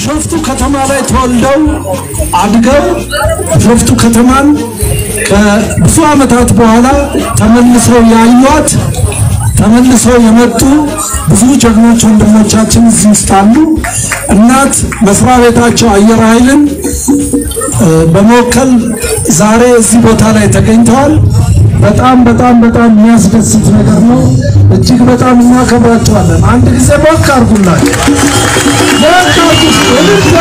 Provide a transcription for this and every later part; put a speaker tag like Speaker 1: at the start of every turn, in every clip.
Speaker 1: ቢሾፍቱ ከተማ ላይ ተወልደው አድገው ቢሾፍቱ ከተማን ከብዙ ዓመታት በኋላ ተመልሰው ያዩት ተመልሰው የመጡ ብዙ ጀግኖች ወንድሞቻችን እዚህ ውስጥ አሉ። እናት መስሪያ ቤታቸው አየር ኃይልን በመወከል ዛሬ እዚህ ቦታ ላይ ተገኝተዋል። በጣም በጣም በጣም የሚያስደስት ነገር ነው። እጅግ በጣም እናከብራቸዋለን። አንድ ጊዜ ሞክ አድርጉላቸው። ሞክ አድርጉ።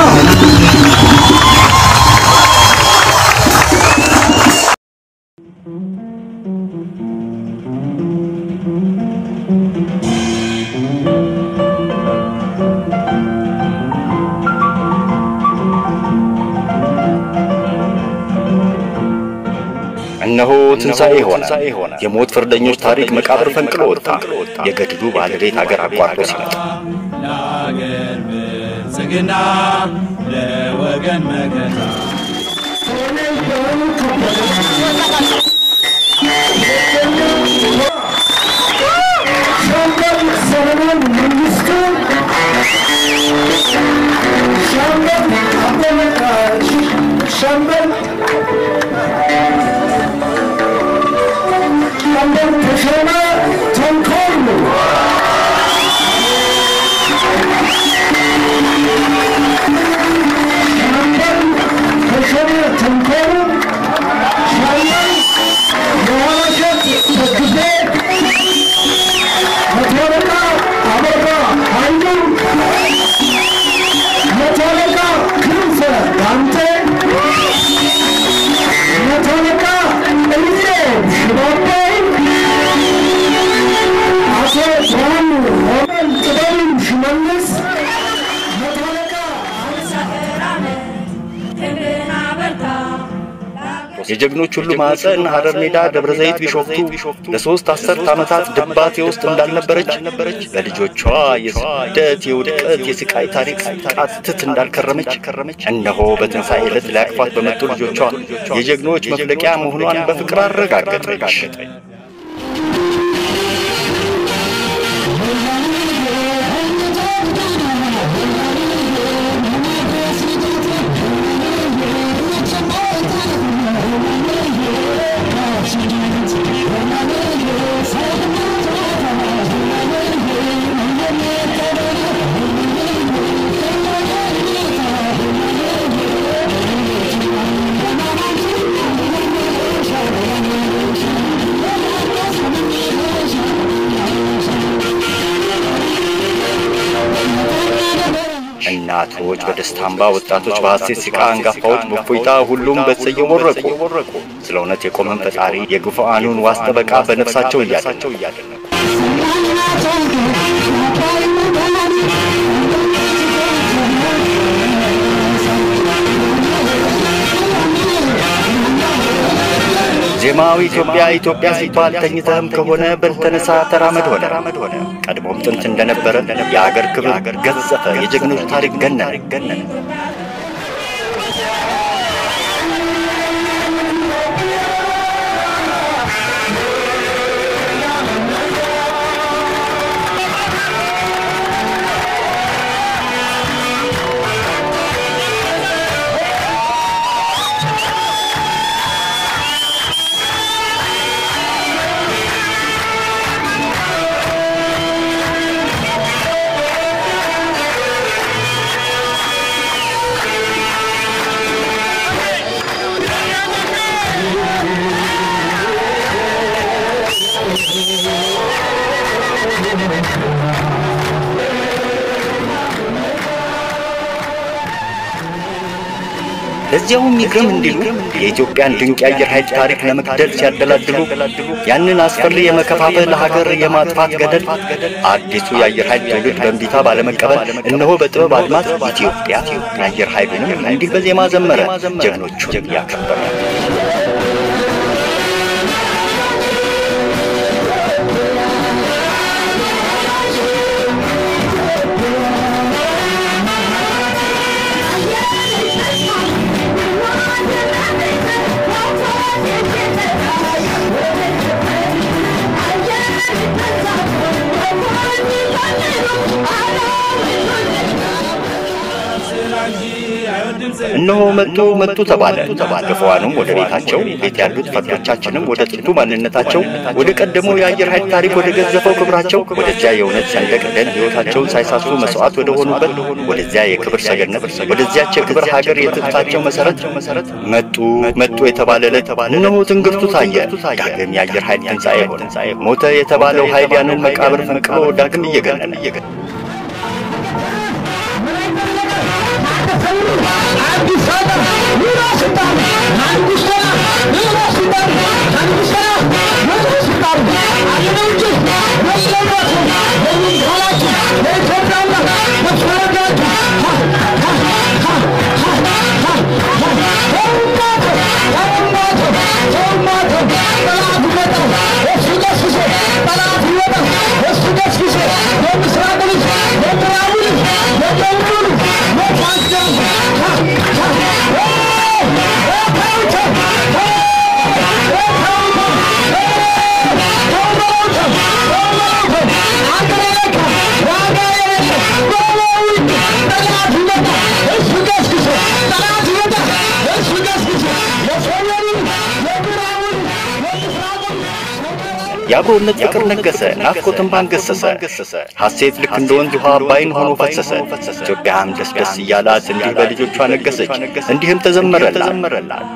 Speaker 2: እነሆ ትንሣኤ ሆነ። የሞት ፍርደኞች ታሪክ መቃብር ፈንቅሎ ወጣ። የገድሉ ባለቤት አገር አቋርጦ ሲመጣ
Speaker 3: ለአገር ብልጽግና ለወገን መከታ
Speaker 1: ሻምበል ሰለሞን መንግስቱ፣ ሻምበል አበበ ሻምበል ሻምበል ተሾመ ተንኮሉ ሻምበል ተሾመ ተንኮሉ ሻምበል የኋላሸት ደግፌ መቶ አለቃ አበራ ኃይሉ፣ መቶ አለቃ ክንፈ ዳምጤ፣ መቶ አለቃ እልዬ ሽባባው፣ አቶ ብርሃኑ ሆመን ጥበቡ ሽመልስ፣ መቶ አለቃ
Speaker 2: የጀግኖች ሁሉ ማዕፀን ሐረር ሜዳ፣ ደብረ ዘይት፣ ቢሾፍቱ ለሶስት አስርት ዓመታት ድባቴ ውስጥ እንዳልነበረች በልጆቿ የስደት የውድቀት የስቃይ ታሪክ ቃትት እንዳልከረመች እነሆ በትንሣኤ ዕለት ሊያቅፏት በመጡ ልጆቿ የጀግኖች መፍለቂያ መሆኗን በፍቅር አረጋገጠች። እናቶች በደስታ እንባ፣ ወጣቶች በሐሴት ሲቃ፣ አንጋፋዎች በእፎይታ፣ ሁሉም በተሰየው ወረቁ። ስለ እውነት የቆመን ፈጣሪ የግፉአኑን ዋስ ጠበቃ በነፍሳቸው እያደነቁ ዜማዊ ኢትዮጵያ ኢትዮጵያ ሲባል ተኝተህም ከሆነ በልተነሳ ተራመድ ሆነ። ቀድሞም ጥንት እንደነበረ የአገር ክብር ገዘፈ፣ የጀግኖች ታሪክ ገነነ። ለዚያውም ይግረም እንዲሉ የኢትዮጵያን ድንቅ የአየር ኃይል ታሪክ ለመግደል ሲያደላድሉ ያንን አስፈሪ የመከፋፈል ሀገር የማጥፋት ገደል አዲሱ የአየር ኃይል ትውልድ በእንቢታ ባለመቀበል እነሆ በጥበብ አድማስ ኢትዮጵያ የአየር ኃይሉንም እንዲህ በዜማ ዘመረ፣ ጀግኖቹን ያከበረ። እነሆ መጡ መጡ ተባለ። ግፈዋኑም ወደ ቤታቸው፣ ቤት ያሉት ፈርዶቻችንም ወደ ጥንቱ ማንነታቸው፣ ወደ ቀደመው የአየር ኃይል ታሪክ፣ ወደ ገዘፈው ክብራቸው፣ ወደዚያ የእውነት ሰንደቅ ደን ሕይወታቸውን ሳይሳሱ መስዋዕት ወደ ሆኑበት ወደዚያ የክብር ሰገነት፣ ወደዚያች የክብር ሀገር የትጥታቸው መሰረት መጡ መጡ የተባለ ዕለት እነሆ ትንግርቱ ታየ። ዳግም የአየር ኃይል ትንሣኤ ሆነ። ሞተ የተባለው ኃይል ያንን መቃብር ፈንቅሎ ዳግም እየገነነ የአብሮነት ፍቅር ነገሰ፣ ናፍቆትን ባንገሰሰ፣ ሐሴት ልክ እንደ ወንዝ ውሃ አባይን ሆኖ ፈሰሰ። ኢትዮጵያም ደስ ደስ እያላት እንዲህ በልጆቿ ነገሰች፣ እንዲህም ተዘመረላት።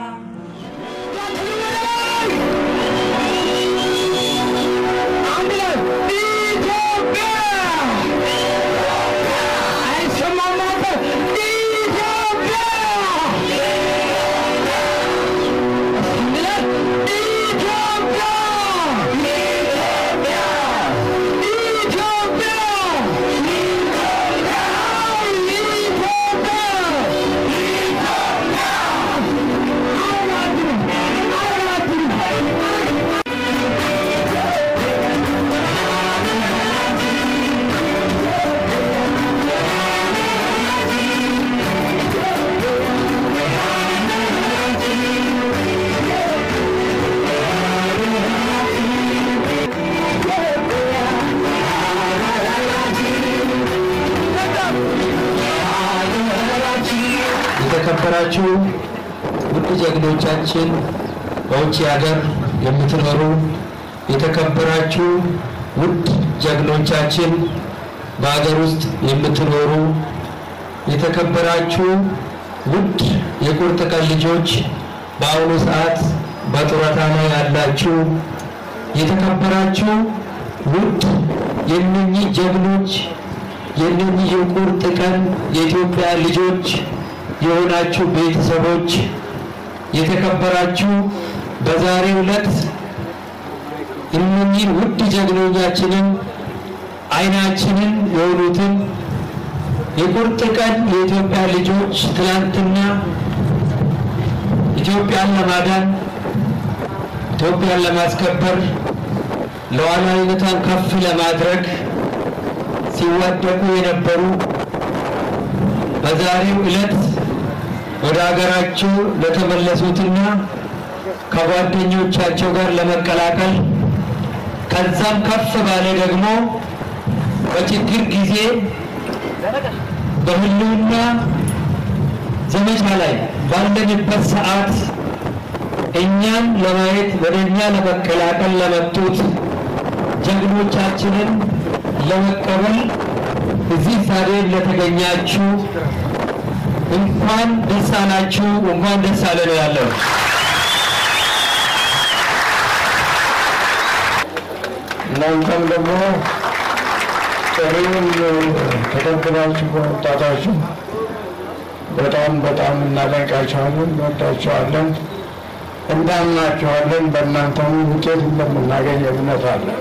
Speaker 4: የተከበራችሁ ውድ ጀግኖቻችን፣ በውጭ ሀገር የምትኖሩ የተከበራችሁ ውድ ጀግኖቻችን፣ በሀገር ውስጥ የምትኖሩ የተከበራችሁ ውድ የቁርጥ ቀን ልጆች፣ በአሁኑ ሰዓት በጡረታ ላይ ያላችሁ የተከበራችሁ ውድ የእነኚህ ጀግኖች የእነኚህ የቁርጥ ቀን የኢትዮጵያ ልጆች የሆናችሁ ቤተሰቦች የተከበራችሁ በዛሬው ዕለት እነኚህን ውድ ጀግኖቻችንን አይናችንን የሆኑትን የቁርጥ ቀን የኢትዮጵያ ልጆች ትላንትና ኢትዮጵያን ለማዳን ኢትዮጵያን ለማስከበር ሉዓላዊነቷን ከፍ ለማድረግ ሲዋደቁ የነበሩ በዛሬው ዕለት ወደ ሀገራቸው ለተመለሱትና ከጓደኞቻቸው ጋር ለመቀላቀል ከዛም ከፍ ባለ ደግሞ በችግር ጊዜ በህልውና ዘመቻ ላይ ባለንበት ሰዓት እኛን ለማየት ወደ እኛ ለመቀላቀል ለመጡት ጀግኖቻችንን ለመቀበል እዚህ ስታዲየም ለተገኛችሁ እንኳን ደስ አላችሁ፣ እንኳን ደስ አለ ነው ያለው።
Speaker 5: እናንተም ደግሞ ጥሪውን ተቀብላችሁ በመምጣታችሁ በጣም በጣም እናደንቃችኋለን፣ እንወዳችኋለን፣ እናምናችኋለን። በእናንተም ውጤት እንደምናገኝ እምነት አለን።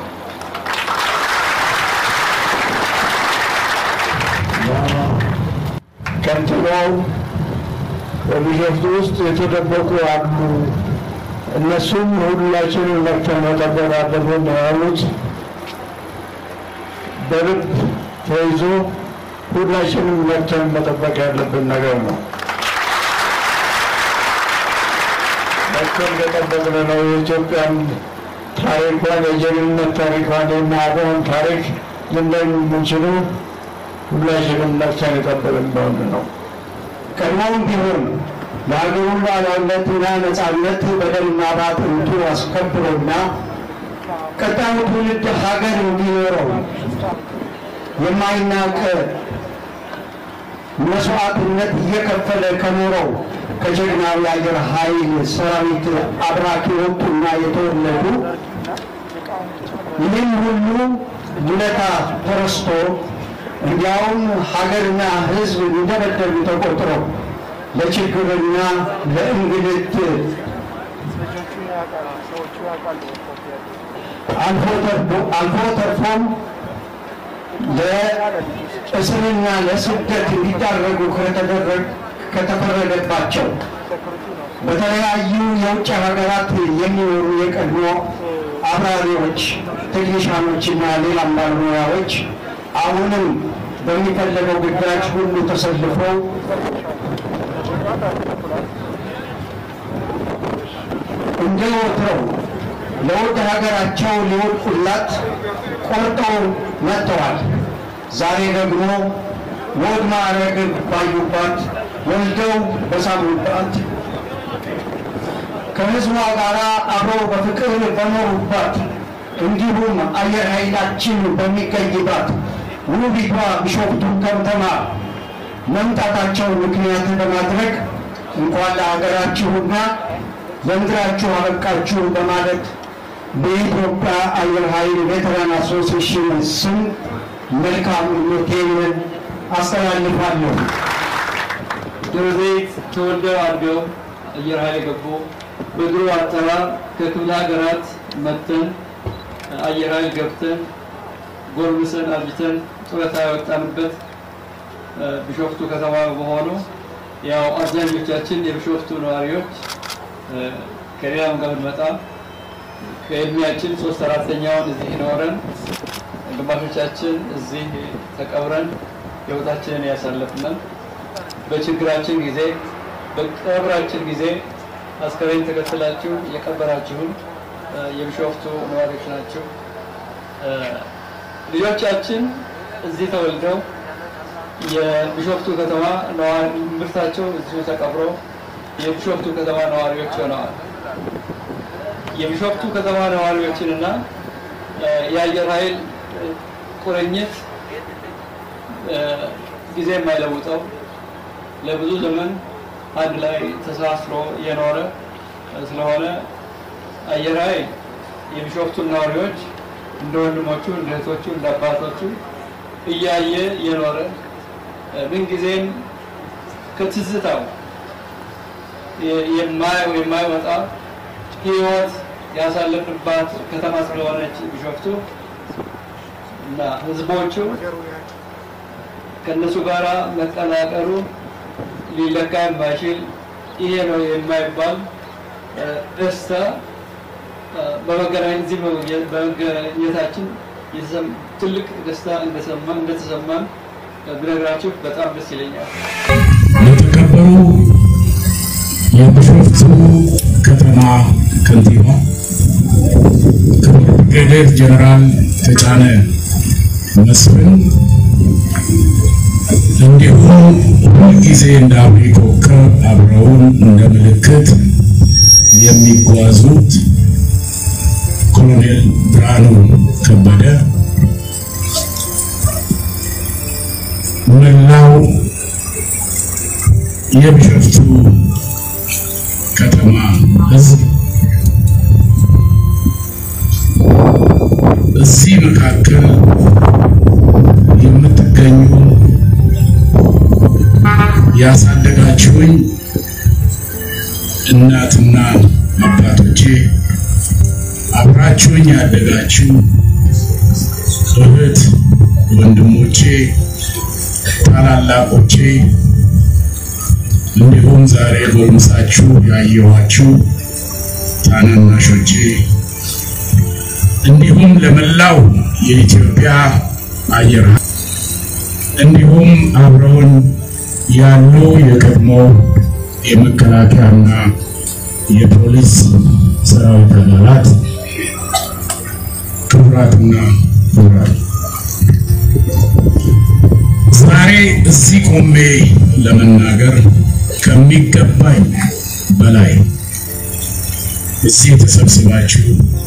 Speaker 5: ከንቲባው በቢሾፍቱ ውስጥ የተደበቁ አሉ፣ እነሱም ሁላችንን መክተን መጠበቅ አለብን ነው ያሉት። በልብ ተይዞ ሁላችንም መክተን መጠበቅ ያለብን ነገር ነው። መክተን ከጠበቅን ነው የኢትዮጵያን ታሪኳን የጀግንነት ታሪኳን የማዕበውን ታሪክ ልናይ የምንችለው ሁላችንም ነፍሰን የጠበቅን እንደሆነ ነው። ቀድሞውም ቢሆን ለሀገሩን ሉዓላዊነትና ነፃነት በደምና በአጥንቱ አስከብሮና ቀጣዩ ትውልድ ሀገር እንዲኖረው የማይናቅ መስዋዕትነት እየከፈለ ከኖረው ከጀግናው የአየር ኃይል ሰራዊት አብራክ የወጡና የተወለዱ ይህም ሁሉ ውለታ ተረስቶ እንዲያውም ሀገርና ሕዝብ እንደበደሉ ተቆጥረው ለችግርና ለእንግልት አልፎ ተርፎም ለእስርና ለስደት እንዲዳረጉ ከተፈረደባቸው በተለያዩ የውጭ ሀገራት የሚኖሩ የቀድሞ አብራሪዎች፣ ቴክኒሻኖችና ሌላም ባለሙያዎች አሁንም በሚፈለገው ግዳጅ ሁሉ ተሰልፈው እንደ ወትሮው ለውድ ሀገራቸው ሊወድቁላት ቆርጠው መጥተዋል። ዛሬ ደግሞ ወግ ማዕረግ ባዩባት፣ ወልደው በሳሙባት፣ ከህዝቧ ጋር አብረው በፍቅር በኖሩባት እንዲሁም አየር ኃይላችን በሚገኝባት ውቢቷ ቢሾፍቱ ከተማ መምጣታቸው ምክንያት በማድረግ እንኳን ለሀገራችሁና ለምድራችሁ አበቃችሁ በማለት በኢትዮጵያ አየር ኃይል ቬተራን አሶሲዬሽን ስም መልካም ምኞቴን አስተላልፋለሁ።
Speaker 4: ደብረ ዘይት ተወልደው አድገው አየር ኃይል የገቡ በድሮ አጠራር ከክፍለ ሀገራት መጥተን አየር ኃይል ገብተን ጎልምሰን አርጅተን ጡረታ የወጣንበት ቢሾፍቱ ከተማ በመሆኑ ያው አብዛኞቻችን የቢሾፍቱ ነዋሪዎች ከሌላም ጋር ብንመጣ ከእድሜያችን ሶስት አራተኛውን እዚህ ኖረን ግማሾቻችን እዚህ ተቀብረን ህይወታችንን ያሳለፍነን በችግራችን ጊዜ በቀብራችን ጊዜ አስከሬን ተከትላችሁ የቀበራችሁን የቢሾፍቱ ነዋሪዎች ናቸው። ልጆቻችን እዚህ ተወልደው የቢሾፍቱ ከተማ ነዋሪ ምርታቸው እዚሁ ተቀብሮ የቢሾፍቱ ከተማ ነዋሪዎች ሆነዋል። የቢሾፍቱ ከተማ ነዋሪዎችንና የአየር ኃይል ቁርኝት ጊዜ የማይለውጠው ለብዙ ዘመን አንድ ላይ ተሳስሮ የኖረ ስለሆነ አየር ኃይል የቢሾፍቱን ነዋሪዎች እንደ ወንድሞቹ፣ እንደ እህቶቹ፣ እንደ አባቶቹ እያየ የኖረ ምንጊዜም ከትዝታው የማይወጣ ህይወት ያሳለፍንባት ከተማ ስለሆነች ቢሾፍቱ እና ህዝቦቹ ከእነሱ ጋር መቀላቀሉ ሊለካ የማይችል ይሄ ነው የማይባል ደስታ በመገናኘት እዚህ በመገኘታችን ትልቅ ደስታ እንደተሰማን ብነግራችሁ በጣም ደስ ይለኛል።
Speaker 6: የተከበሩ የቢሾፍቱ ከተማ ከንቲባ ክቡር ብርጋዴር ጀነራል ተጫነ መስፍን እንዲሁም ሁልጊዜ እንደ አብሪ ኮከብ አብረውን እንደ ምልክት የሚጓዙት ኮሎኔል ብርሃኑ ከበደ መላው የቢሾፍቱ ከተማ ሕዝብ እዚህ መካከል የምትገኙ ያሳደጋችሁኝ እናትና አባቶቼ፣ አብራችሁኝ ያደጋችሁ እህት ወንድሞቼ፣ ታላላቆቼ እንዲሁም ዛሬ ጎልምሳችሁ ያየኋችሁ ታናናሾቼ እንዲሁም ለመላው የኢትዮጵያ አየር ኃይል እንዲሁም አብረውን ያሉ የቀድሞ የመከላከያና የፖሊስ ሰራዊት አባላት ክቡራትና ክቡራን ዛሬ እዚህ ቆሜ ለመናገር ከሚገባኝ በላይ እዚህ ተሰብስባችሁ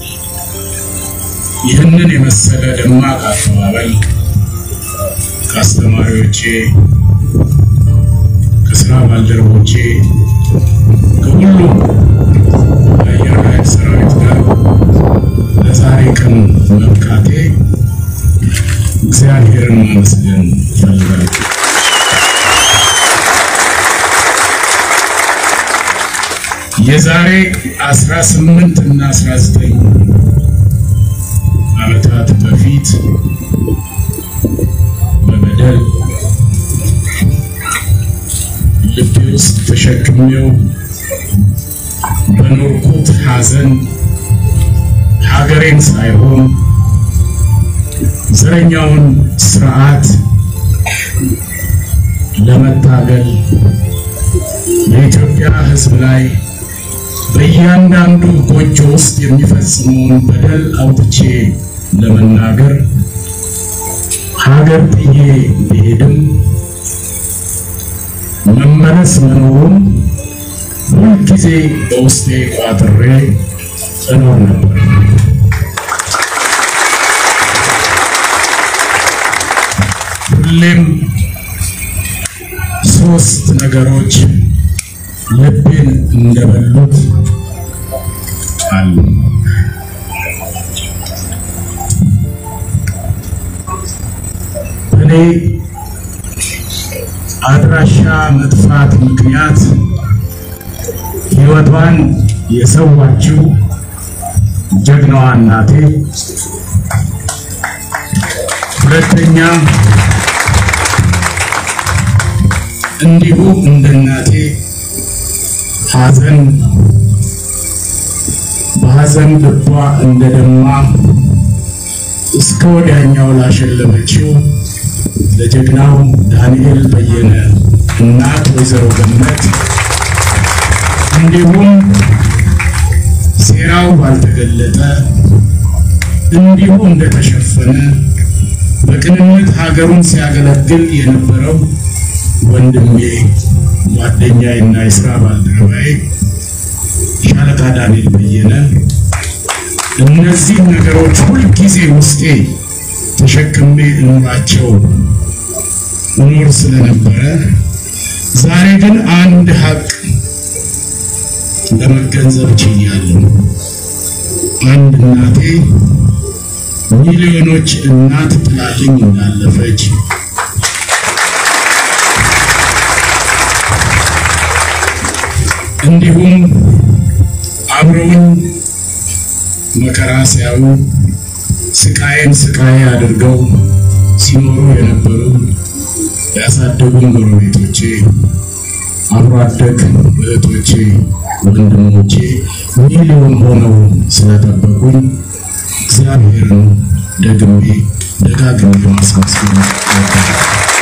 Speaker 6: ይህንን የመሰለ ደማቅ አቀባበል ከአስተማሪዎቼ፣ ከስራ ባልደረቦቼ፣ ከሁሉም የአየር ኃይል ሰራዊት ጋር ለዛሬ ቀን መብቃቴ እግዚአብሔርን ማመስገን እፈልጋለሁ። የዛሬ 18 እና 19 ዓመታት በፊት በበደል ልቤ ውስጥ ተሸክሜው በኖርኩት ሐዘን ሀገሬን ሳይሆን ዘረኛውን ስርዓት ለመታገል የኢትዮጵያ ሕዝብ ላይ በእያንዳንዱ ጎጆ ውስጥ የሚፈጽመውን በደል አውጥቼ ለመናገር ሀገር ጥዬ ብሄድም መመለስ መኖሩን ሁልጊዜ በውስጤ ቋጥሬ እኖር ነበር። ሁሌም ሶስት ነገሮች ልቤን እንደበሉት አሉ። እኔ አድራሻ መጥፋት ምክንያት ሕይወቷን የሰዋችው ጀግናዋ እናቴ፣ ሁለተኛ እንዲሁ እንደ እናቴ ሐዘን በሐዘን ልቧ እንደደማ እስከ ወዲያኛው ላሸለመችው ለጀግናው ዳንኤል በየነ እናት ወይዘሮ ገነት እንዲሁም ሴራው ባልተገለጠ እንዲሁ እንደተሸፈነ በቅንነት ሀገሩን ሲያገለግል የነበረው ወንድሜ ጓደኛዬና የስራ ባልደረባዬ ሻለቃ ዳንኤል በየነ እነዚህ ነገሮች ሁልጊዜ ውስጤ ተሸክሜ እኖራቸው እኖር ስለነበረ ዛሬ ግን አንድ ሀቅ ለመገንዘብ ችያለሁ። አንድ እናቴ ሚሊዮኖች እናት ጥላልኝ እንዳለፈች እንዲሁም አብረውኝ መከራ ሲያዩ ስቃይን ስቃይ አድርገው ሲኖሩ የነበሩ ያሳደጉን ጎረቤቶቼ፣ አብሮ አደግ እህቶቼ፣ ወንድሞቼ ሚሊዮን ሆነው ስለጠበቁኝ እግዚአብሔርን ደግሜ ደጋግሜ ማስመስገን እወዳለሁ።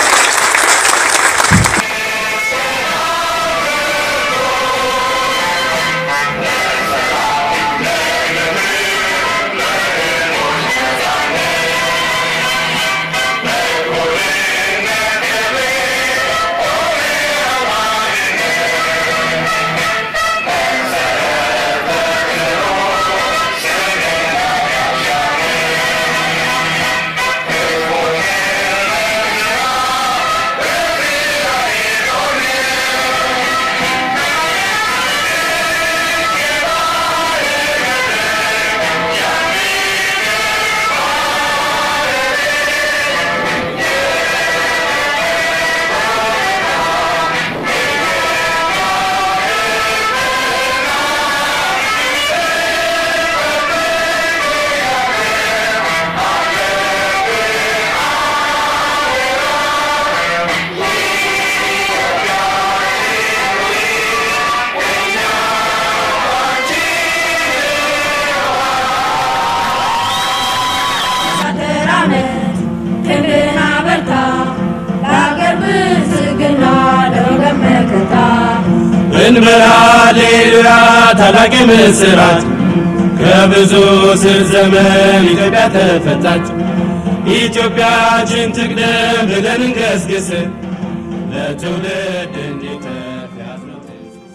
Speaker 3: እንበል ሃሌሉያ ታላቅ ምስራት ከብዙ ስር ዘመን ኢትዮጵያ ተፈታች። ኢትዮጵያችን ትቅደም ብለን እንገስግስ ለትውልድ እንዲተርፍ ያዝነው ትእዛዝ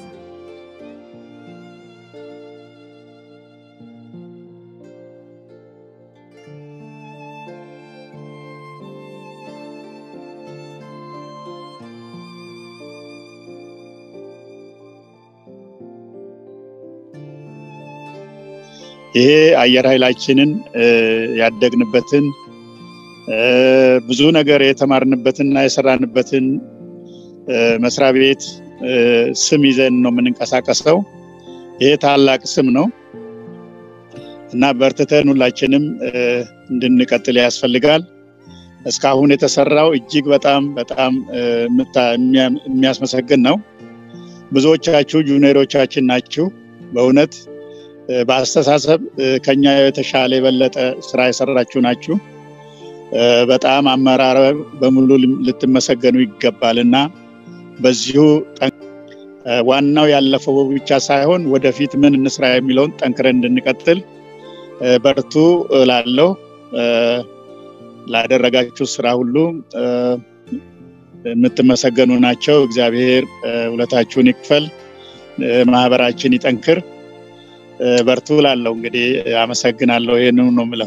Speaker 7: ይሄ አየር ኃይላችንን ያደግንበትን ብዙ ነገር የተማርንበትና የሰራንበትን መስሪያ ቤት ስም ይዘን ነው የምንንቀሳቀሰው። ይሄ ታላቅ ስም ነው እና በርትተን ሁላችንም እንድንቀጥል ያስፈልጋል። እስካሁን የተሰራው እጅግ በጣም በጣም የሚያስመሰግን ነው። ብዙዎቻችሁ ጁኒየሮቻችን ናችሁ። በእውነት በአስተሳሰብ ከኛ የተሻለ የበለጠ ስራ የሰራችሁ ናችሁ። በጣም አመራር በሙሉ ልትመሰገኑ ይገባል እና በዚሁ ዋናው ያለፈው ብቻ ሳይሆን ወደፊት ምን እንስራ የሚለውን ጠንክረን እንድንቀጥል በርቱ ላለው ላደረጋችሁ ስራ ሁሉ የምትመሰገኑ ናቸው። እግዚአብሔር ውለታችሁን ይክፈል፣ ማህበራችን ይጠንክር። በርቱ ላለው እንግዲህ አመሰግናለሁ። ይህንኑ ነው የምለው።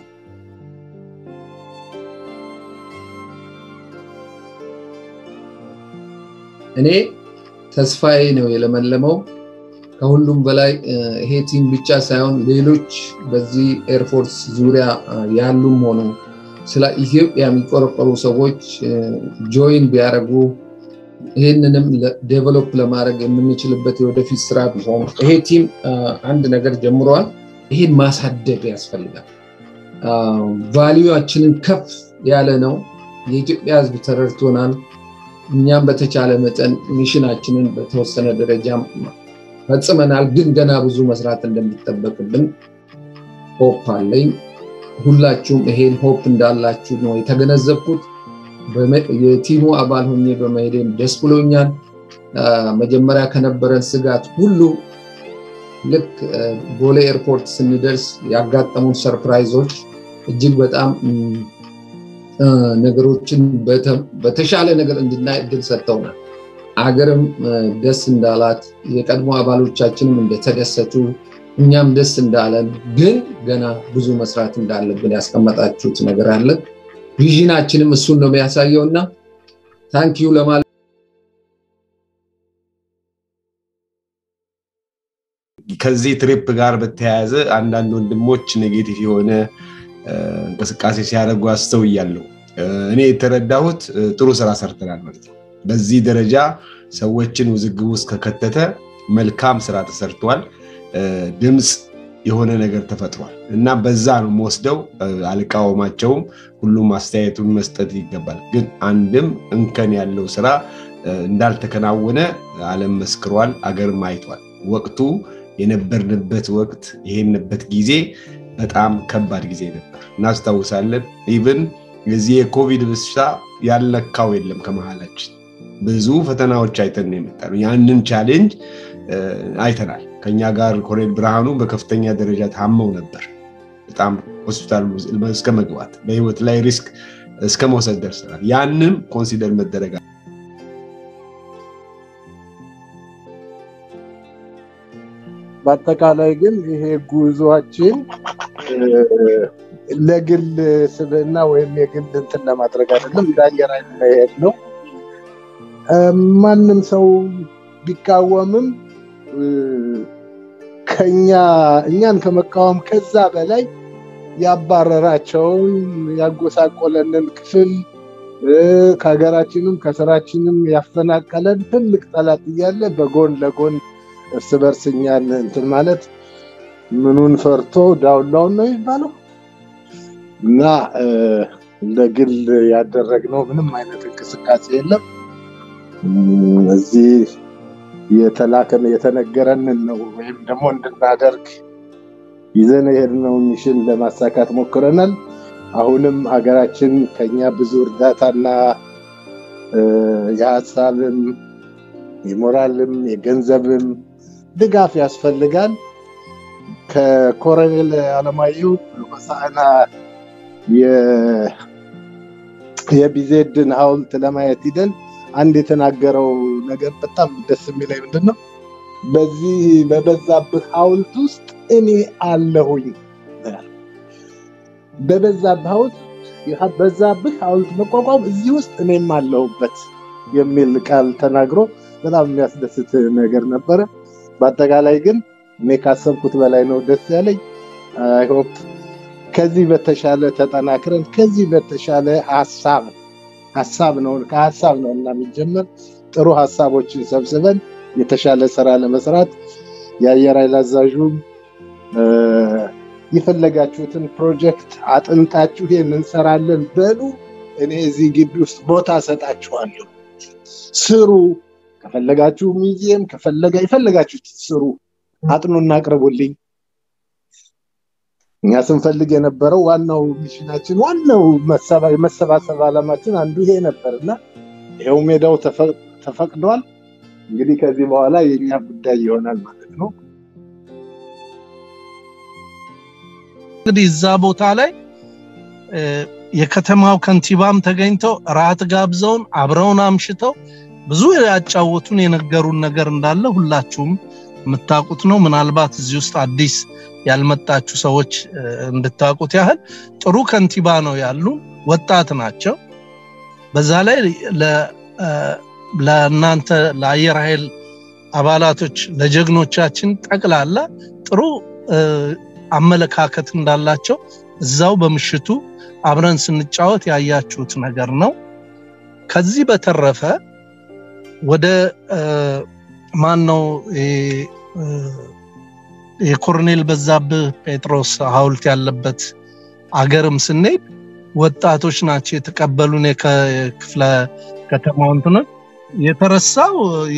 Speaker 8: እኔ ተስፋዬ ነው የለመለመው። ከሁሉም በላይ ይሄ ቲም ብቻ ሳይሆን ሌሎች በዚህ ኤርፎርስ ዙሪያ ያሉም ሆኑ ስለ ኢትዮጵያ የሚቆረቆሩ ሰዎች ጆይን ቢያደርጉ ይህንንም ዴቨሎፕ ለማድረግ የምንችልበት የወደፊት ስራ ቢሆን ይሄ ቲም አንድ ነገር ጀምረዋል። ይሄን ማሳደግ ያስፈልጋል። ቫሊዩችንን ከፍ ያለ ነው። የኢትዮጵያ ሕዝብ ተረድቶናል። እኛም በተቻለ መጠን ሚሽናችንን በተወሰነ ደረጃ ፈጽመናል። ግን ገና ብዙ መስራት እንደሚጠበቅብን ሆፕ አለኝ። ሁላችሁም ይሄን ሆፕ እንዳላችሁ ነው የተገነዘብኩት። የቲሙ አባል ሆኜ በመሄዴም ደስ ብሎኛል። መጀመሪያ ከነበረን ስጋት ሁሉ ልክ ቦሌ ኤርፖርት ስንደርስ ያጋጠሙን ሰርፕራይዞች እጅግ በጣም ነገሮችን በተሻለ ነገር እንድናይ እድል ሰጥተውናል። አገርም ደስ እንዳላት የቀድሞ አባሎቻችንም እንደተደሰቱ እኛም ደስ እንዳለን፣ ግን ገና ብዙ መስራት እንዳለብን ያስቀመጣችሁት ነገር አለ። ቪዥናችንም እሱን ነው የሚያሳየው እና ታንኪዩ ለማለት
Speaker 9: ከዚህ ትሪፕ ጋር በተያያዘ አንዳንድ ወንድሞች ኔጌቲቭ የሆነ እንቅስቃሴ ሲያደርጉ አስተውያለሁ። እኔ የተረዳሁት ጥሩ ስራ ሰርተናል ማለት ነው። በዚህ ደረጃ ሰዎችን ውዝግብ ውስጥ ከከተተ መልካም ስራ ተሰርቷል። ድምፅ የሆነ ነገር ተፈጥሯል እና በዛ ነው የምወስደው። አልቃወማቸውም። ሁሉም አስተያየቱን መስጠት ይገባል። ግን አንድም እንከን ያለው ስራ እንዳልተከናወነ ዓለም መስክሯል፣ አገርም አይቷል። ወቅቱ የነበርንበት ወቅት የሄንበት ጊዜ በጣም ከባድ ጊዜ ነበር። እናስታውሳለን። ኢቭን የዚህ የኮቪድ በሽታ ያልነካው የለም ከመሀላችን ብዙ ፈተናዎች አይተን የመጣ ነው። ያንን ቻሌንጅ አይተናል። ከኛ ጋር ኮሎኔል ብርሃኑ በከፍተኛ ደረጃ ታመው ነበር። በጣም ሆስፒታል እስከ መግባት በህይወት ላይ ሪስክ እስከ መውሰድ ደርሰናል። ያንም ኮንሲደር መደረግ
Speaker 10: በአጠቃላይ ግን ይሄ ጉዟችን ለግል ስብዕና ወይም የግል እንትን ለማድረግ አይደለም፣ እንደ አየር ኃይል መሄድ ነው። ማንም ሰው ቢቃወምም ከኛ እኛን ከመቃወም ከዛ በላይ ያባረራቸውን ያጎሳቆለንን ክፍል ከሀገራችንም ከስራችንም ያፈናቀለን ትልቅ ጠላት እያለ በጎን ለጎን እርስ በርስ እኛን እንትን ማለት ምኑን ፈርቶ ዳውን ዳውን ነው የሚባለው እና ለግል ያደረግነው ምንም አይነት እንቅስቃሴ የለም። እዚህ የተላከን የተነገረንን ነው ወይም ደግሞ እንድናደርግ ይዘን የሄድነውን ሚሽን ለማሳካት ሞክረናል። አሁንም ሀገራችን ከኛ ብዙ እርዳታና የሀሳብም የሞራልም የገንዘብም ድጋፍ ያስፈልጋል። ከኮሎኔል አለማየሁ ሆሳዕና የቢዜድን ሐውልት ለማየት ሂደን አንድ የተናገረው ነገር በጣም ደስ የሚለኝ ምንድን ነው? በዚህ በበዛብህ ሐውልት ውስጥ እኔ አለሁኝ። በበዛብህ ሐውልት በዛብህ ሐውልት መቋቋም እዚህ ውስጥ እኔም አለሁበት የሚል ቃል ተናግሮ በጣም የሚያስደስት ነገር ነበረ። በአጠቃላይ ግን እኔ ካሰብኩት በላይ ነው ደስ ያለኝ። አይሆፕ ከዚህ በተሻለ ተጠናክረን ከዚህ በተሻለ ሀሳብ ሀሳብ ነው ከሀሳብ ነው እና የሚጀመር ጥሩ ሀሳቦችን ሰብስበን የተሻለ ስራ ለመስራት የአየር ኃይል አዛዡም የፈለጋችሁትን ፕሮጀክት አጥንታችሁ ይሄን እንሰራለን በሉ። እኔ እዚህ ግቢ ውስጥ ቦታ እሰጣችኋለሁ። ስሩ። ከፈለጋችሁ ሚዚየም ከፈለጋ የፈለጋችሁት ስሩ፣ አጥኑና አቅርቡልኝ። እኛ ስንፈልግ የነበረው ዋናው ሚሽናችን ዋናው የመሰባሰብ ዓላማችን አንዱ ይሄ ነበር እና ይኸው ሜዳው ተፈቅዷል። እንግዲህ ከዚህ በኋላ የኛ ጉዳይ ይሆናል ማለት ነው።
Speaker 11: እንግዲህ እዛ ቦታ ላይ የከተማው ከንቲባም ተገኝተው ራት ጋብዘውን አብረውን አምሽተው ብዙ ያጫወቱን የነገሩን ነገር እንዳለ ሁላችሁም የምታውቁት ነው። ምናልባት እዚህ ውስጥ አዲስ ያልመጣችሁ ሰዎች እንድታውቁት ያህል ጥሩ ከንቲባ ነው ያሉ፣ ወጣት ናቸው። በዛ ላይ ለእናንተ ለአየር ኃይል አባላቶች ለጀግኖቻችን ጠቅላላ ጥሩ አመለካከት እንዳላቸው እዛው በምሽቱ አብረን ስንጫወት ያያችሁት ነገር ነው። ከዚህ በተረፈ ወደ ማን ነው የኮሎኔል በዛብህ ጴጥሮስ ሐውልት ያለበት አገርም ስንሄድ ወጣቶች ናቸው የተቀበሉን። የክፍለ ከተማው እንትኖች የተረሳው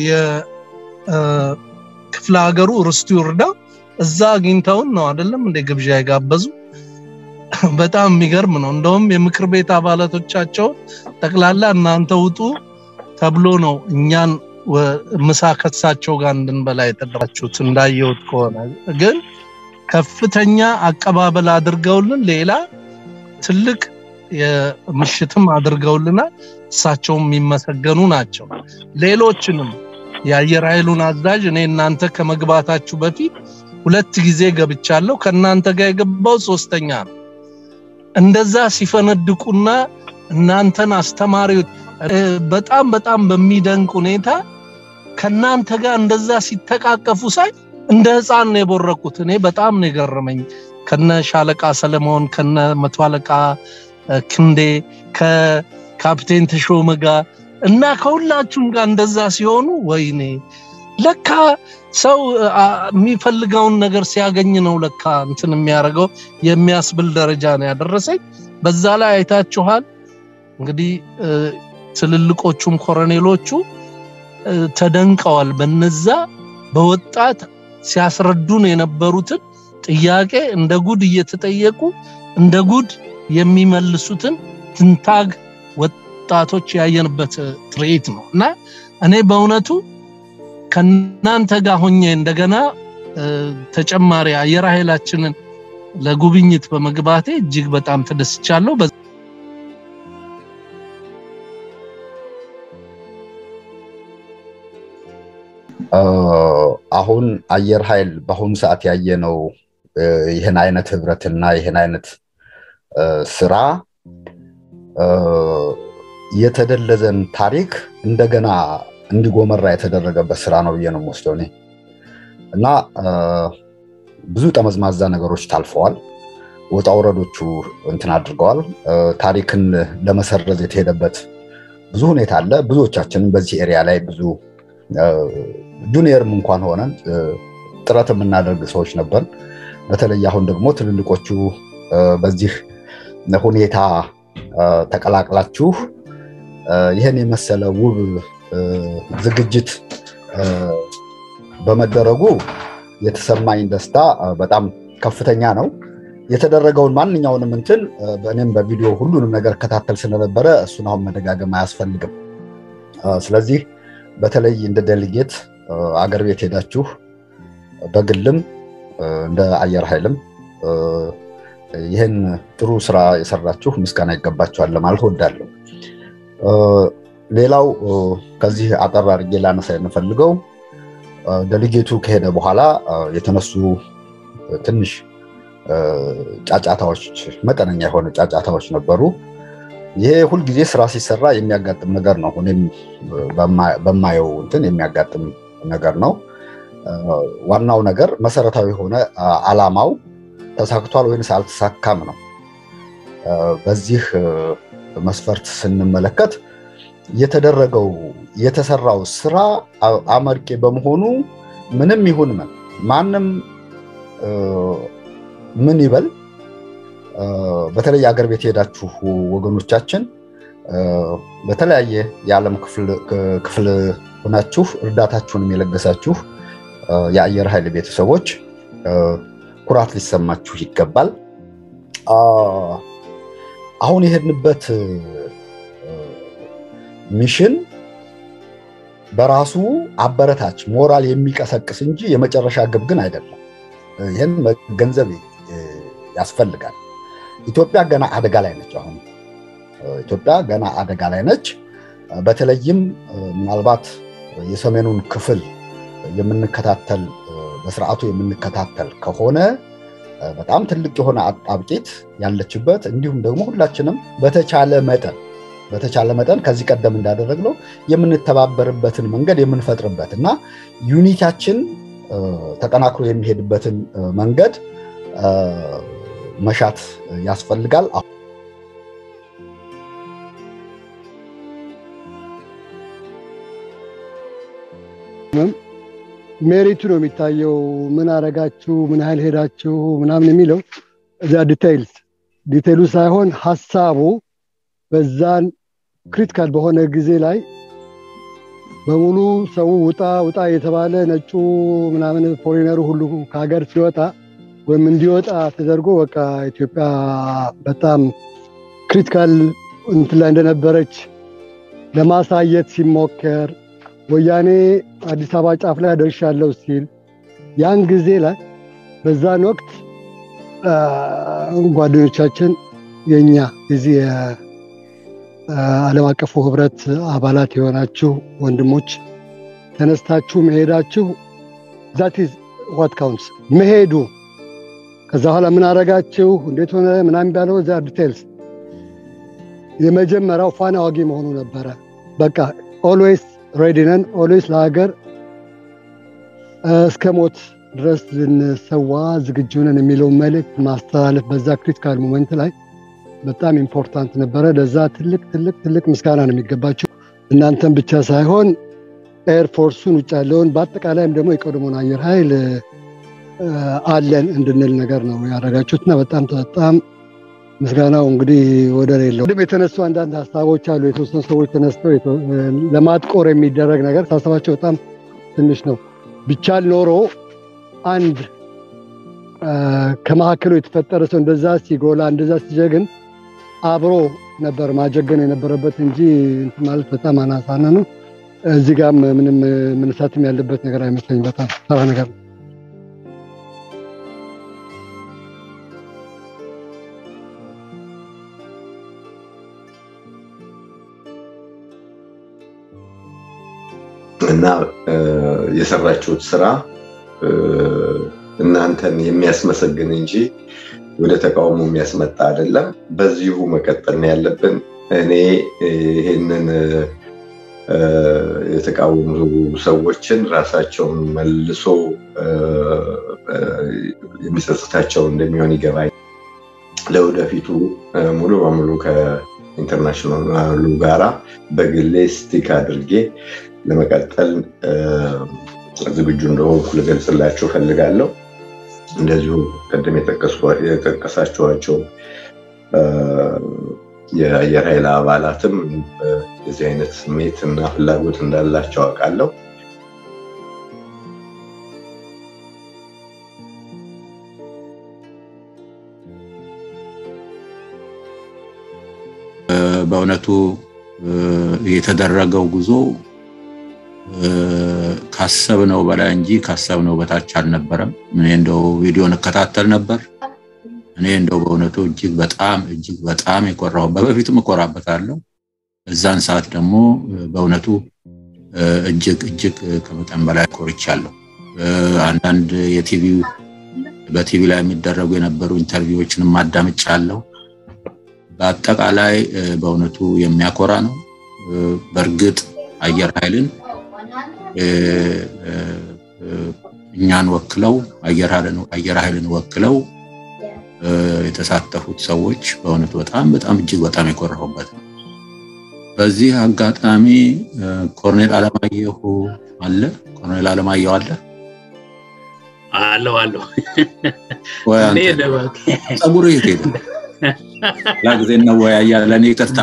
Speaker 11: የክፍለ ሀገሩ ርስቱ ይርዳው እዛ አግኝተውን ነው አይደለም እንደ ግብዣ የጋበዙ። በጣም የሚገርም ነው። እንደውም የምክር ቤት አባላቶቻቸውን ጠቅላላ እናንተ ውጡ ተብሎ ነው እኛን ምሳ ከሳቸው ጋር እንድንበላ የተደራችሁት። እንዳየሁት ከሆነ ግን ከፍተኛ አቀባበል አድርገውልን ሌላ ትልቅ የምሽትም አድርገውልናል። እሳቸውም የሚመሰገኑ ናቸው። ሌሎችንም የአየር ኃይሉን አዛዥ እኔ እናንተ ከመግባታችሁ በፊት ሁለት ጊዜ ገብቻለሁ። ከእናንተ ጋር የገባው ሶስተኛ ነው። እንደዛ ሲፈነድቁና እናንተን አስተማሪዎች በጣም በጣም በሚደንቅ ሁኔታ ከእናንተ ጋር እንደዛ ሲተቃቀፉ ሳይ እንደ ህፃን ነው የቦረኩት። እኔ በጣም ነው የገረመኝ። ከነ ሻለቃ ሰለሞን፣ ከነ መቶ አለቃ ክንዴ፣ ከካፕቴን ተሾመ ጋር እና ከሁላችሁም ጋር እንደዛ ሲሆኑ ወይኔ ለካ ሰው የሚፈልገውን ነገር ሲያገኝ ነው ለካ እንትን የሚያደርገው የሚያስብል ደረጃ ነው ያደረሰኝ። በዛ ላይ አይታችኋል እንግዲህ ትልልቆቹም ኮሎኔሎቹ ተደንቀዋል። በነዛ በወጣት ሲያስረዱን የነበሩትን ጥያቄ እንደ ጉድ እየተጠየቁ እንደ ጉድ የሚመልሱትን ትንታግ ወጣቶች ያየንበት ትርኢት ነው እና እኔ በእውነቱ ከእናንተ ጋር ሆኜ እንደገና ተጨማሪ አየር ኃይላችንን ለጉብኝት በመግባቴ እጅግ በጣም ተደስቻለሁ።
Speaker 12: አሁን አየር ኃይል በአሁኑ ሰዓት ያየነው ይህን አይነት ህብረትና ይህን አይነት ስራ የተደለዘን ታሪክ እንደገና እንዲጎመራ የተደረገበት ስራ ነው ብዬ ነው የምወስደው እኔ እና ብዙ ጠመዝማዛ ነገሮች ታልፈዋል። ወጣ ውረዶቹ እንትን አድርገዋል። ታሪክን ለመሰረዝ የተሄደበት ብዙ ሁኔታ አለ። ብዙዎቻችንም በዚህ ኤሪያ ላይ ብዙ ጁኒየርም እንኳን ሆነን ጥረት የምናደርግ ሰዎች ነበር። በተለይ አሁን ደግሞ ትልልቆቹ በዚህ ሁኔታ ተቀላቅላችሁ ይህን የመሰለ ውብ ዝግጅት በመደረጉ የተሰማኝ ደስታ በጣም ከፍተኛ ነው። የተደረገውን ማንኛውንም እንትን በእኔም በቪዲዮ ሁሉንም ነገር ከታተል ስለነበረ እሱን አሁን መደጋገም አያስፈልግም። ስለዚህ በተለይ እንደ ዴሊጌት አገር ቤት ሄዳችሁ በግልም እንደ አየር ኃይልም ይህን ጥሩ ስራ የሰራችሁ ምስጋና ይገባችኋል ለማለት ወዳለሁ። ሌላው ከዚህ አጠር አድርጌ ላነሳ የምፈልገው ደሊጌቱ ከሄደ በኋላ የተነሱ ትንሽ ጫጫታዎች፣ መጠነኛ የሆነ ጫጫታዎች ነበሩ። ይሄ ሁልጊዜ ስራ ሲሰራ የሚያጋጥም ነገር ነው። እኔም በማየው እንትን የሚያጋጥም ነገር ነው። ዋናው ነገር መሰረታዊ የሆነ አላማው ተሳክቷል ወይንስ አልተሳካም ነው። በዚህ መስፈርት ስንመለከት የተደረገው የተሰራው ስራ አመርቂ በመሆኑ ምንም ይሁን ምን ማንም ምን ይበል በተለይ አገር ቤት የሄዳችሁ ወገኖቻችን በተለያየ የዓለም ክፍል ሆናችሁ እርዳታችሁንም የለገሳችሁ የአየር ኃይል ቤተሰቦች ኩራት ሊሰማችሁ ይገባል። አሁን የሄድንበት ሚሽን በራሱ አበረታች ሞራል የሚቀሰቅስ እንጂ የመጨረሻ ግብ ግን አይደለም። ይህን መገንዘብ ያስፈልጋል። ኢትዮጵያ ገና አደጋ ላይ ነች። አሁን ኢትዮጵያ ገና አደጋ ላይ ነች። በተለይም ምናልባት የሰሜኑን ክፍል የምንከታተል በስርዓቱ የምንከታተል ከሆነ በጣም ትልቅ የሆነ አጣብቂት ያለችበት እንዲሁም ደግሞ ሁላችንም በተቻለ መጠን በተቻለ መጠን ከዚህ ቀደም እንዳደረግነው የምንተባበርበትን መንገድ የምንፈጥርበት እና ዩኒታችን ተጠናክሮ የሚሄድበትን መንገድ መሻት ያስፈልጋል።
Speaker 13: ሜሪቱ ነው የሚታየው። ምን አረጋችሁ፣ ምን ያህል ሄዳችሁ ምናምን የሚለው እዚያ ዲቴይልስ ዲቴይሉ ሳይሆን ሀሳቡ በዛን ክሪቲካል በሆነ ጊዜ ላይ በሙሉ ሰው ውጣ ውጣ የተባለ ነጩ ምናምን ፎሬነሩ ሁሉ ከሀገር ሲወጣ ወይም እንዲወጣ ተደርጎ በቃ ኢትዮጵያ በጣም ክሪቲካል እንትን ላይ እንደነበረች ለማሳየት ሲሞከር ወያኔ አዲስ አበባ ጫፍ ላይ ደርሻለሁ ሲል ያን ጊዜ ላይ በዛን ወቅት ጓደኞቻችን የኛ የዚህ ዓለም አቀፉ ህብረት አባላት የሆናችሁ ወንድሞች ተነስታችሁ መሄዳችሁ ዛት ኢዝ ዋት ካውንትስ መሄዱ ከዛ በኋላ ምን አረጋችሁ እንዴት ሆነ ምናምን ባለው እዛ ዲቴልስ የመጀመሪያው ፋና ዋጊ መሆኑ ነበረ። በቃ ኦልዌይስ ሬዲ ነን፣ ኦልዌይስ ለሀገር እስከ ሞት ድረስ ልንሰዋ ዝግጁ ነን የሚለውን መልእክት ማስተላለፍ በዛ ክሪቲካል ሞመንት ላይ በጣም ኢምፖርታንት ነበረ። ለዛ ትልቅ ትልቅ ትልቅ ምስጋና ነው የሚገባቸው እናንተን ብቻ ሳይሆን ኤርፎርሱን ውጭ ያለውን በአጠቃላይም ደግሞ የቀድሞውን አየር ኃይል አለን እንድንል ነገር ነው ያደረጋችሁት እና በጣም በጣም ምስጋናው እንግዲህ ወደር የለው። ቅድም የተነሱ አንዳንድ ሀሳቦች አሉ። የተወሰኑ ሰዎች ተነስተው ለማጥቆር የሚደረግ ነገር ሳሰባቸው በጣም ትንሽ ነው። ቢቻል ኖሮ አንድ ከመካከሉ የተፈጠረ ሰው እንደዛ ሲጎላ እንደዛ ሲጀግን አብሮ ነበር ማጀገን የነበረበት እንጂ እንትን ማለት በጣም አናሳና ነው። እዚህ ጋም ምንም መነሳትም ያለበት ነገር አይመስለኝ። በጣም ተራ ነገር ነው።
Speaker 9: እና የሰራችሁት ስራ እናንተን የሚያስመሰግን እንጂ ወደ ተቃውሞ የሚያስመጣ አይደለም። በዚሁ መቀጠል ነው ያለብን። እኔ ይሄንን የተቃወሙ ሰዎችን ራሳቸውን መልሶ የሚጸጽታቸው እንደሚሆን ይገባኝ። ለወደፊቱ ሙሉ በሙሉ ከኢንተርናሽናሉ ጋራ በግሌ ስቲክ አድርጌ ለመቀጠል ዝግጁ እንደሆንኩ ልገልጽላችሁ ፈልጋለሁ። እንደዚሁ ቅድም የጠቀሳችኋቸው የአየር ኃይል አባላትም የዚህ አይነት ስሜት እና ፍላጎት እንዳላቸው አውቃለሁ።
Speaker 14: በእውነቱ የተደረገው ጉዞ ካሰብነው በላይ እንጂ ካሰብነው በታች አልነበረም። እኔ እንደው ቪዲዮን እከታተል ነበር። እኔ እንደው በእውነቱ እጅግ በጣም እጅግ በጣም የኮራሁበት በፊቱም እኮራበታለሁ። እዛን ሰዓት ደግሞ በእውነቱ እጅግ እጅግ ከመጠን በላይ ኮርቻለሁ። አንዳንድ የቲቪ በቲቪ ላይ የሚደረጉ የነበሩ ኢንተርቪዎችንም አዳምጫለሁ። በአጠቃላይ በእውነቱ የሚያኮራ ነው። በእርግጥ አየር ኃይልን እኛን ወክለው አየር ኃይልን ወክለው የተሳተፉት ሰዎች በእውነቱ በጣም በጣም እጅግ በጣም የኮራሁበት ነው። በዚህ አጋጣሚ ኮርኔል አለማየሁ አለ። ኮርኔል አለማየሁ አለ
Speaker 15: አለው አለው
Speaker 14: ወይ አንተ ጸጉር የት ሄደ? ላ ጊዜ እንወያያለን። ይቅርታ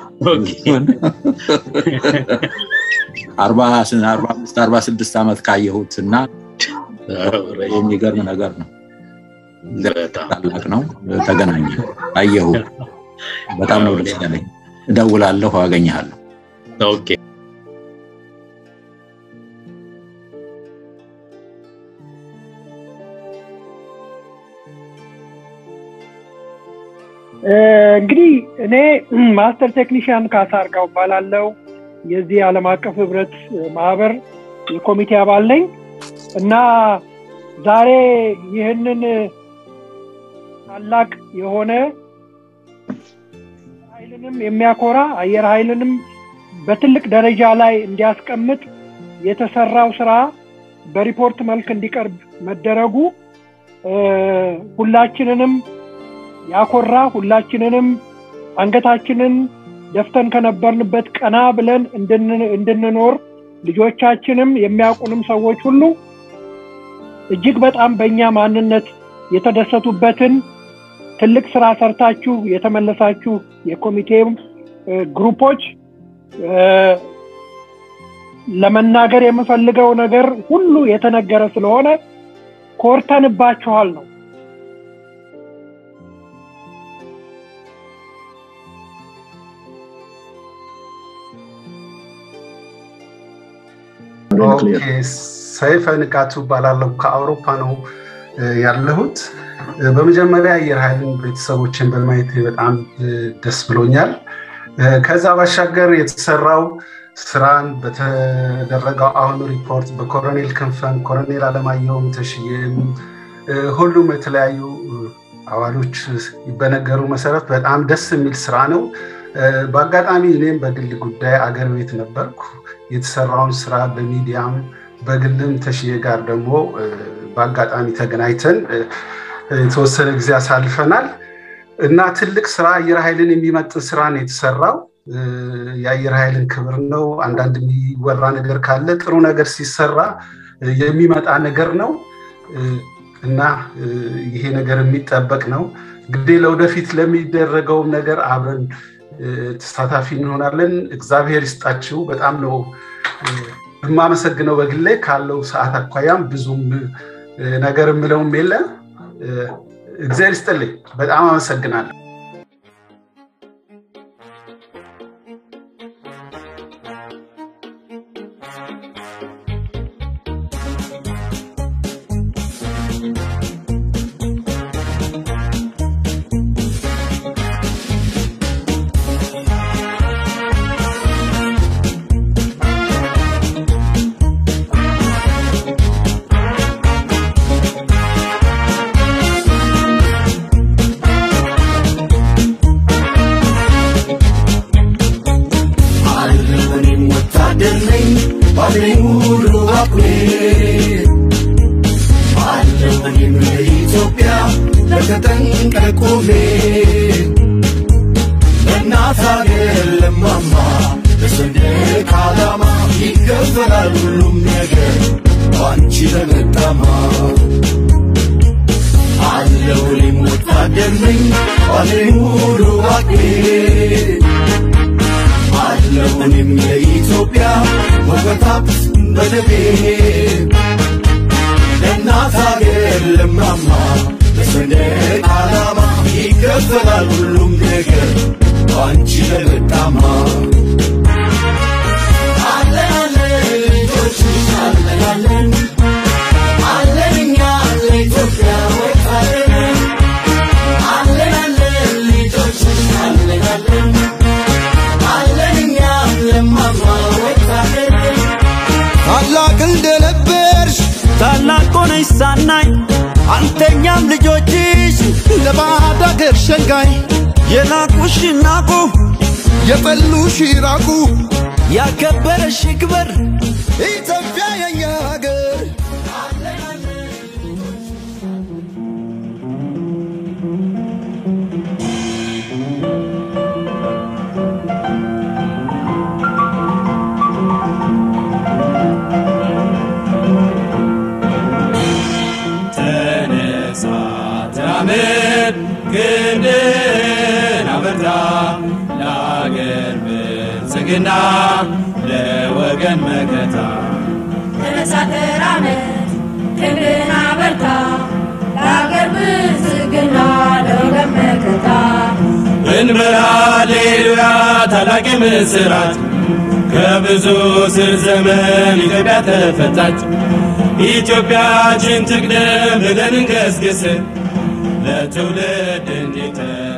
Speaker 14: አርባ አምስት አርባ ስድስት ዓመት ካየሁት እና የሚገርም ነገር ነው። ታላቅ ነው። ተገናኘ አየሁ። በጣም ነው ደስ ያለኝ። እደውላለሁ፣ አገኘሃለሁ።
Speaker 15: ኦኬ
Speaker 16: እንግዲህ እኔ ማስተር ቴክኒሽያን ካሳ አርጋው እባላለሁ። የዚህ ዓለም አቀፍ ህብረት ማህበር የኮሚቴ አባል ነኝ እና ዛሬ ይህንን ታላቅ የሆነ ኃይልንም የሚያኮራ አየር ኃይልንም በትልቅ ደረጃ ላይ እንዲያስቀምጥ የተሰራው ስራ በሪፖርት መልክ እንዲቀርብ መደረጉ ሁላችንንም ያኮራ ሁላችንንም አንገታችንን ደፍተን ከነበርንበት ቀና ብለን እንድንኖር ልጆቻችንም የሚያውቁንም ሰዎች ሁሉ እጅግ በጣም በእኛ ማንነት የተደሰቱበትን ትልቅ ስራ ሰርታችሁ የተመለሳችሁ የኮሚቴው ግሩፖች ለመናገር የምፈልገው ነገር ሁሉ የተነገረ ስለሆነ ኮርተንባችኋል ነው።
Speaker 17: ሰይፈ ንቃቱ እባላለሁ። ከአውሮፓ ነው ያለሁት። በመጀመሪያ አየር ኃይልን ቤተሰቦችን በማየት በጣም ደስ ብሎኛል። ከዛ ባሻገር የተሰራው ስራን በተደረገው አሁን ሪፖርት በኮሎኔል ክንፈን፣ ኮሎኔል አለማየሁም ተሽዬም ሁሉም የተለያዩ አዋሎች በነገሩ መሰረት በጣም ደስ የሚል ስራ ነው። በአጋጣሚ እኔም በግል ጉዳይ አገር ቤት ነበርኩ። የተሰራውን ስራ በሚዲያም በግልም ተሽዬ ጋር ደግሞ በአጋጣሚ ተገናኝተን የተወሰነ ጊዜ አሳልፈናል እና ትልቅ ስራ አየር ኃይልን የሚመጥን ስራ ነው የተሰራው። የአየር ኃይልን ክብር ነው። አንዳንድ የሚወራ ነገር ካለ ጥሩ ነገር ሲሰራ የሚመጣ ነገር ነው እና ይሄ ነገር የሚጠበቅ ነው። እንግዲህ ለወደፊት ለሚደረገውም ነገር አብረን ተሳታፊ እንሆናለን። እግዚአብሔር ይስጣችሁ። በጣም ነው የማመሰግነው በግሌ ካለው ሰዓት አኳያም ብዙም ነገር የምለውም የለ። እግዚአብሔር ይስጥልኝ። በጣም አመሰግናለሁ።
Speaker 18: Allen, የሚሳናኝ አንተኛም ልጆችሽ
Speaker 19: ለባዕድ አገር ሸንጋይ
Speaker 18: የናቁሽ ናቁ
Speaker 19: የጠሉሽ ይራቁ
Speaker 18: ያከበረሽ ይክበር
Speaker 19: ኢትዮጵያ የኛ ሀገር
Speaker 3: ተነሳ ተራመድ ክንድን አበርታ ለአገር ብልጽግና ለወገን መከታ
Speaker 20: ተነሳ ተራመድ ክንድን አበርታ ለአገር ብልጽግና ለወገን መከታ
Speaker 3: እንበል ሃሌሉያ ታላቅ ምስራት ከብዙ ስር ዘመን ኢትዮጵያ ተፈታች። ኢትዮጵያችን ትቅደም ብለን እንገስግስ ለትውልድ እንዲተ